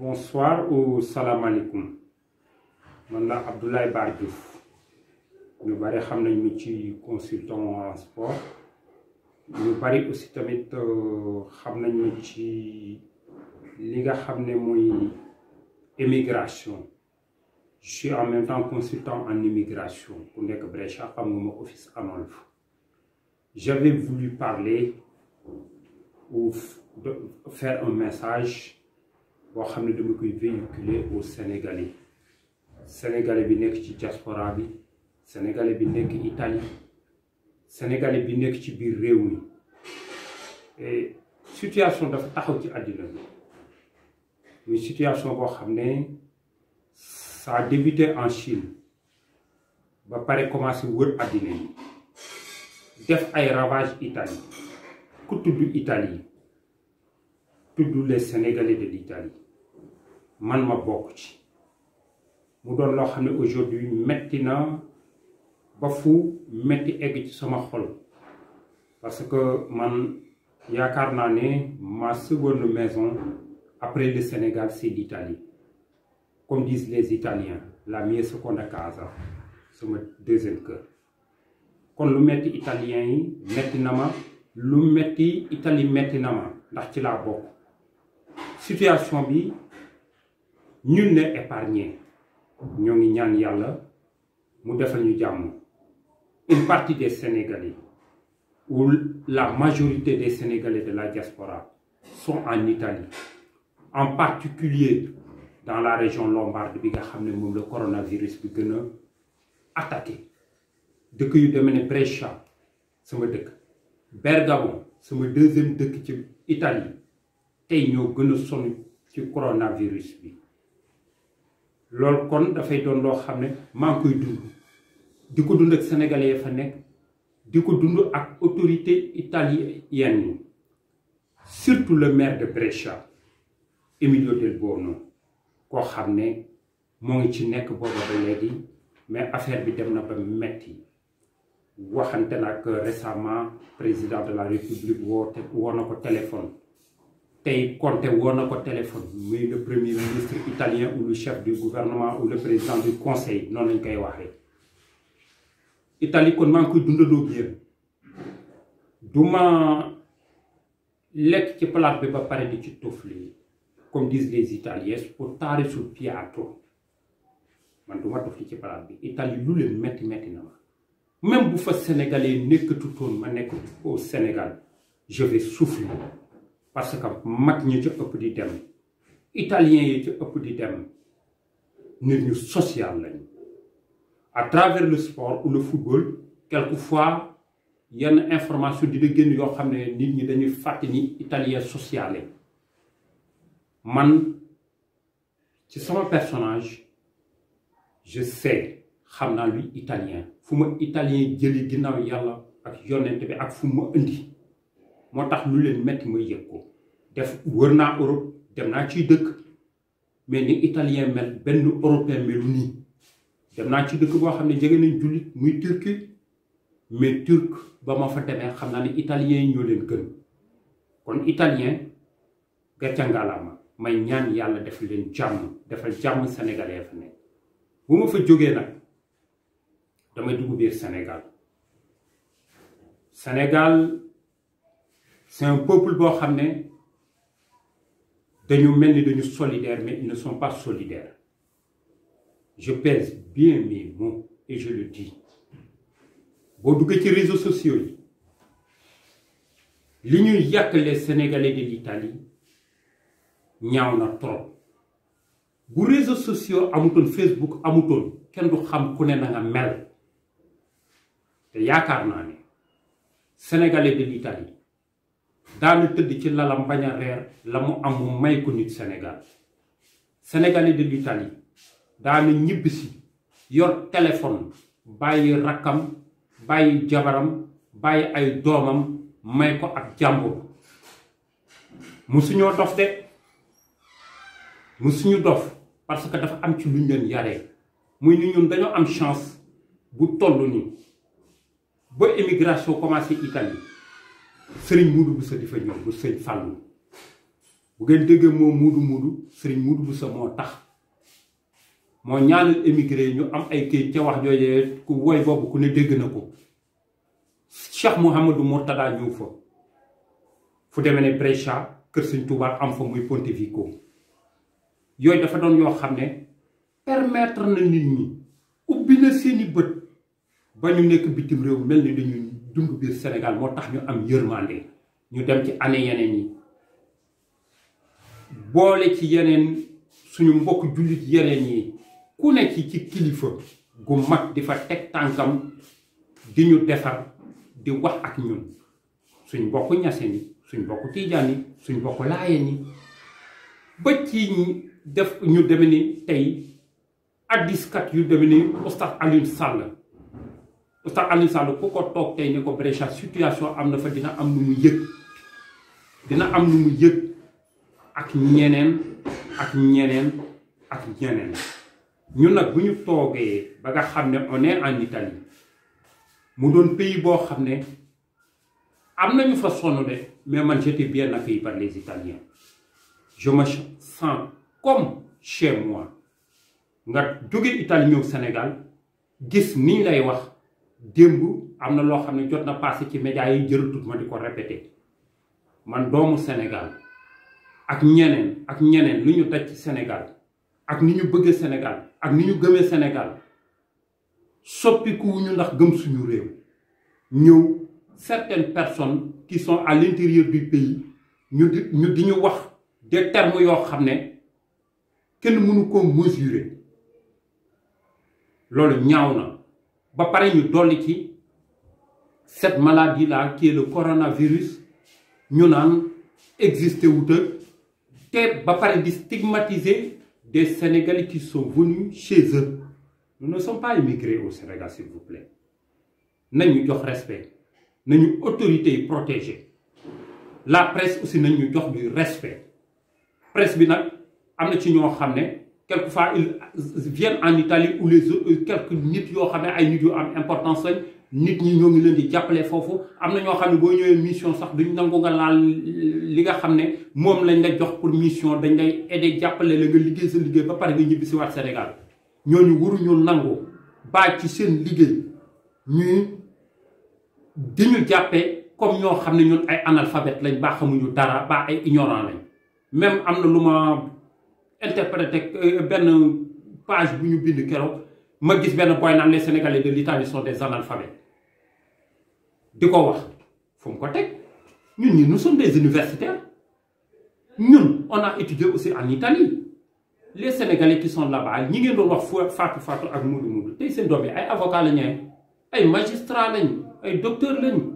bonsoir ou salaamaaleykum man la Abdoulaye Bar Diouf ñu bari xam nañ mi ci consultant en sport ñu bari aussi tamit xam nañ mi ci li nga xam ne mooy émigration je suis en même temps consultant en immigration ku nekk Brescia xam nga ma office Anolf j'avais voulu parler ou de faire un message boo xam ne dama koy véhiculer au Sénégalais Sénégalais bi nekk ci diaspora bi Sénégalais bi nekk Italie Sénégalais bi nekk ci biir réew mi et situation dafa taxaw ci àddina bi muy situation boo xam ne ça a débuté en Chine ba pare commencé wër àddina yi def ay ravage Italie ku tudd Italie tudd les Sénégalais de l'Italie man ma bokk ci mu doon loo xam ne aujourd'hui metti na ba fu metti egg ci sama xol parce que man yaakaar naa ne ma seconde maison après le Sénégal c'est l'Italie comme disent les Italiens la mia seconda casa sama deuxième cœur kon lu metti italien yi metti na ma lu metti Italie metti na ma ndax ci laa bokk situation bi ñun ne épargné ñoo ngi ñaan yàlla mu defal ñu jàmm une partie des Sénégalais ou la majorité des Sénégalais de la diaspora sont en Italie en particulier dans la région lombarde bi nga xam ne moom la coronavirus bi gën a attaqué dëkk yu demee ne Brescia sama dëkk Bergamo sama deuxième dëkk ci Italie tey ñoo gën a sonn ci coronavirus bi loolu kon dafay doon loo xam ne maa ngi koy dund di ko dund ak sénégalais ya fa nekk di ko dund ak autorité italienne yi surtout le maire de Brescia Emilio Del Bono koo xam ne moo ngi ci nekk booba ba léegi mais affaire bi dem na ba metti waxante nag récemment président de la république woo te woo na ko téléphone tey Conte woo na ko téléphone muy le premier ministre italien ou le chef du gouvernement ou le président du conseil noonu lañ koy waxee Italie kon maa ngi koy dundandoo ak yéen du ma lekk ci palaat bi ba pare di ci tufli comme disent les italiens sputare sul piatto man du ma tufli ci palaat bi Italie lu leen metti metti na ma même bu fa sénégalais nekkatutoon ma nekk au Sénégal je vais souffler parce que mag ñi ci ëpp di dem italien yi ci ëpp di dem nit ñu social lañu à travers le sport ou le football quelquefois yenn information dina génn yoo xam ne nit ñi dañuy fàtte ni italien sociale man ci sama personnage je sais xam naa luy italien fu ma italien jëli ginnaaw yàlla ak yonent bi ak fu ma indi moo tax lu leen metti ma yëg ko def wër naa Europe dem naa ciy dëkk mais ni italien mel benn européen melu nii dem naa ci dëkk boo xam ne jege nañ jullit muy turki mais turc ba ma fa demee xam naa ne italien yi ñoo leen gën kon italien gàcca ngalaama may ñaan yàlla def leen jàmm defal jàmm sénégalais fa nekk bu ma fa jógee nag damay dugg biir Sénégal Sénégal c'est un peuple boo xam ne dañu mel ni dañu solidaire mais ils ne sont pas solidaires je pèse bien mes mots et je le dis boo duggee ci réseaux sociaux yi li ñuy yàq les Sénégalais de l'Italie ñaaw na trop bu réseaux sociaux amutoon Facebook amutoon kenn du xam ku ne na nga mel te yaakaar naa ne Sénégalais de l'Italie daana tëdd ci lalam bañ a reer la mu am mu may ko nit Sénégal Sénégalais de l'Italie daana ñibbisi yor téléphone bàyyi rakkam bàyyi jabaram bàyyi ay doomam may ko ak jàmbur musuñoo dof de musuñu dof parce que dafa am ci luñ leen yaree muy ni ñun dañoo am chance bu toll nii ba émigration commencé Italie sëriñ Moudou Bousso di fa ñëw bu sëñ Fallou bu ngeen déggee moo muudu muudu sëriñ muudu bu sa moo tax moo ñaanal émigré ñu am ay kayit ca wax joojee ku woy boobu ku ne dégg na ko Cheikh Mouhamadou Mourtada ñëw fa fu demee ne Brescia kër Sëñ Tuubaa am fa muy Pontevico yooyu dafa doon yoo xam ne permettre na nit ñi ubbi na seeni bët ba ñu nekk bitim réew mel ni dañuy dund biir Sénégal moo tax ñu am yërmande ñu dem ci année yeneen yi boole ci yeneen suñu mbokk jullit yeneen yi ku nekk ci kilifa gu mag di fa teg tànkam di ñu defar di wax ak ñun suñ mbokk ñaseen yi suñ mbokk tiijaan yi suñ mbokk laayeen yi ba ci def ñu deme ni tey addiskat yu deme ni Oustaz Alioune Sall Oustaz Alioune Sall ku ko toog tey ne ko Brescia situation am na fa dina am nu mu yëg dina am nu mu yëg ak ñeneen ak ñeneen ak ñeneen ñun nag bu ñu toogee ba nga xam ne on est en Italie mu doon pays boo xam ne am nañu fa sonn de mais man j'étais bien accueilli par les Italiens je me sens comme chez moi nga jóge Italie ñëw Sénégal gis niñ lay wax démb am na loo xam ne jot na passé ci médias yi jërëtut ma di ko répété man doomu Sénégal ak ñeneen ak ñeneen lu ñu daj ci Sénégal ak ni ñu bëggee Sénégal ak ni ñu gëmee Sénégal soppikuwuñu ndax gëm suñu réew ñëw certaines personnes qui sont à l'intérieur du pays ñu di ñu di ñu wax des termes yoo xam ne kenn mënu ko mesurer loolu ñaaw na ba pare ñu dolli ci cette maladie là qui est le coronavirus ñu naan existé wuta te ba pare di stigmatiser des Sénégalais qui sont venus chez eux nous ne sommes pas immigrés au Sénégal s'il vous plaît nañu jox respect nañu autorités yi protéger la presse aussi nañu jox du respect presse bi nag am na ci ñoo xam ne quelquefois ils viennent en Italie ou les autres quelques nit yoo xam ne ay nit yu am importance lañ nit ñi ñoo ngi leen di jàppale foofu am na ñoo xam ne boo ñëwee mission sax duñ nangu nga laal li nga xam ne moom lañ la jox pour mission dañ lay aider jàppale la nga liggéey sa liggéey ba pare nga ñibbi si waat Sénégal ñooñu waruñu nangu bàyyi ci seen liggéey ñuy di ñu jàppee comme ñoo xam ne ñun ay analphabète lañ baa xamuñu dara baa ay ignorant lañ même am na lu ma interprété benn page bu ñu bind keroog ma gis benn boy naan les sénégalais de l'Italie sont des analphabètes di ko wax fu mu ko teg ñun ñi nous sommes des universitaires ñun on a étudié aussi en Italie les sénégalais qui sont là-bas ñi ngeen doon wax faatu faatu ak muudu muudu tey seen doom yi ay avocat la ñu ay magistrat lañu ay docteur lañu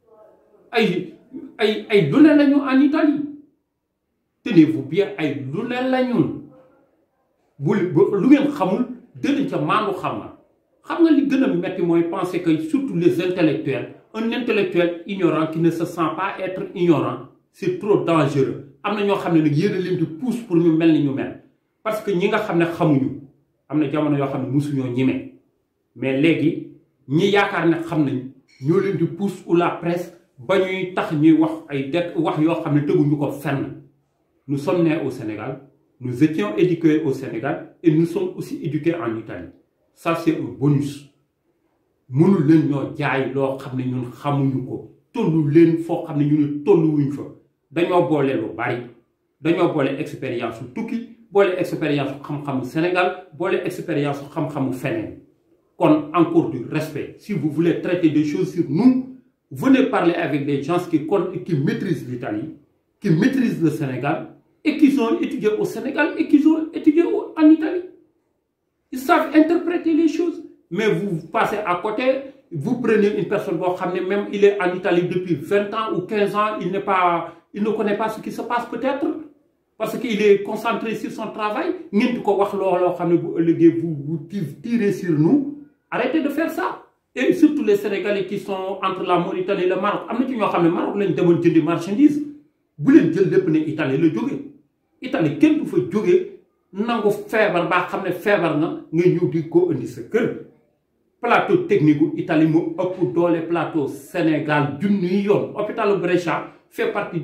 ay ay ay lu ne lañu en Italie tenez-vous bien ay lu ne lañu bu lu ngeen xamul dënañ ca maandu xam na xam nga li gën a metti mooy penser que surtout les intellectuels un intellectuel ignorant qui ne se sent pas être ignorant c'est trop dangereux am na ñoo xam ne nag yéen a leen di pousse pour ñu mel ni ñu mel parce que ñi nga xam ne xamuñu am na jamono yoo xam ne mosuñoo ñime mais léegi ñi yaakaar ne xam nañ ñoo leen di pousse ou la presse ba ñuy tax ñuy wax ay det wax yoo xam ne teguñu ko fenn nous sommes nés au Sénégal nous étions éduqués au Sénégal et nous sommes aussi éduqués en Italie ça c'est un bonus mënul leen ñoo jaay loo xam ne ñun xamuñu ko tollu leen foo xam ne ñu ne tolluwuñ fa dañoo boole lu bari dañoo boole expérience su tukki boole expérience su xam-xamu Sénégal boole expérience su xam-xamu feneen kon encore du respect si vous voulez traiter des choses sur nous venez parler avec des gens qui qui maîtrisent l'Italie qui maîtrisent le Sénégal et qui ont étudié au Sénégal et qui ont étudié en Italie ils savent interpréter les choses mais vous passez à côté vous prenez une personne boo xam ne même il est en Italie depuis vingt ans ou quinze ans il n'est pas il ne connaît pas ce qui se passe peut-être parce qu'il est concentré sur son travail ngeen di ko wax looloo xam ne bu ëllëgee vous vous tirez sur nous arrêtez de faire ça et surtout les Sénégalais qui sont entre la Mauritanie et le Maroc am na ci ñoo xam ne Maroc lañ demoon jëndi marchandise bu leen jël lépp ne Italie la jóge Italie kenn du fa jóge nangu feebar baa xam ne feebar na nga ñëw di ko indi sa kër plateau technique gu Italie moo ëpp doole plateau Sénégal junniy yoon hôpital Brescia fait partie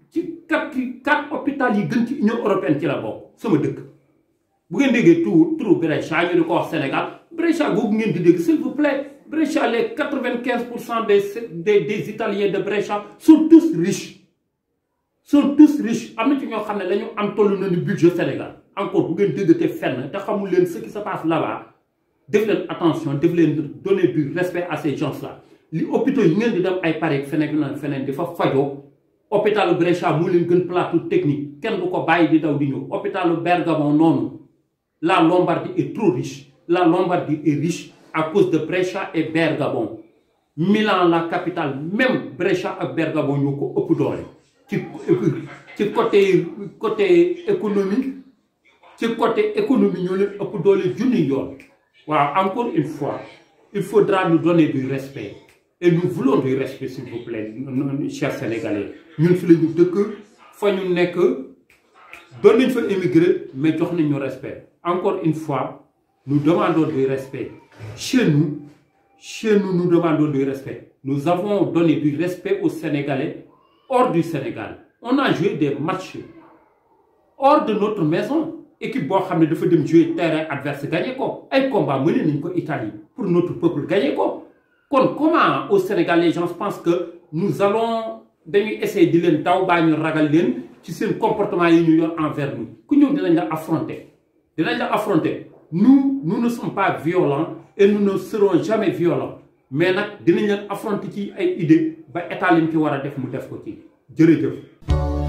ci quatre quatre hôpital yi gën ci Union européenne ci la bokk sama dëkk bu ngeen déggee tout turu Brescia ñu di ko wax Sénégal Brescia googu ngeen di dégg s'il vous plaît Brescia les quatre-vingt-quinze pour cent des des des Italiens de Brescia sont tous riches sont tous riches am na ci ñoo xam ne dañu am toll na ni budget Sénégal encore bu ngeen déggatee fenn te xamul leen ce qui se passe là-bas def leen attention def leen donner du respect à ces gens-là li hôpitaux yi ngeen di dem ay Paris feneen feneen di fa fajoo hôpitalu Brescia moo leen gën plateau technique kenn du ko bàyyi di daw di ñëw hôpitalu Bergamo noonu la Lombardie est trop riche la Lombardie est riche à cause de Brescia et Bergamo Milan la capitale même Brescia ak Bergamo ñoo ko ëpp doole ci ci côté côté économie ci côté économie ñoo leen ëpp doole junni yoon waaw encore une fois il faudra nous donner du respect et nous voulons du respect s'il vous plaît chers sénégalais ñun fi la ñu dëkk fa ñu nekk doon nañ fa émigré mais jox nañ ñu respect encore une fois nous demandons du respect chez nous chez nous nous demandons du respect nous avons donné du respect aux sénégalais hors du Sénégal on a joué des matchs hors de notre maison équipe boo xam ne dafa dem jouer terrain adverse gagné ko ay combat mené nañ ko Italie pour notre peuple gagné ko kon comment au Sénégal les gens pensent que nous allons dañuy essayer di leen daw baa ñu ragal leen ci seen comportement yi ñu yor envers nous ku ñëw dinañ la affronter dinañ la affronter nous nous ne sommes pas violents et nous ne serons jamais violents mais nag dinañ leen affronter ci ay idées ba état lim ci war a def mu def ko ci jërëjëf